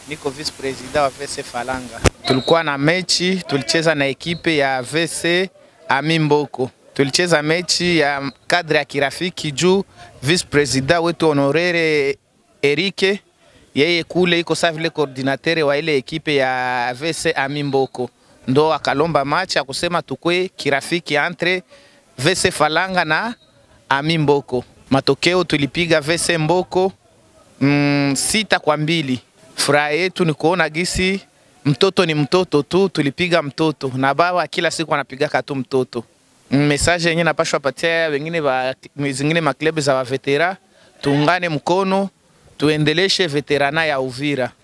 niko vice president wa VC Falanga. Tulikuwa na mechi, tulicheza na ekipe ya VC Ami Mboko. Tulicheza mechi ya kadri ya kirafiki juu vice president wetu honorere Erike yeye kule iko saa vile coordinateur wa ile ekipe ya VC Ami Mboko, ndo akalomba match akusema tukwe kirafiki entre VC Falanga na Ami Mboko. Matokeo tulipiga VC Mboko mm, sita kwa mbili. Furaha yetu ni kuona gisi mtoto ni mtoto tu, tulipiga mtoto na baba kila siku anapigaka tu mtoto. Mm, Message yenyewe napashwa patia wengine ba zingine maklebu za wavetera, tuungane mkono tuendeleshe veterana ya Uvira.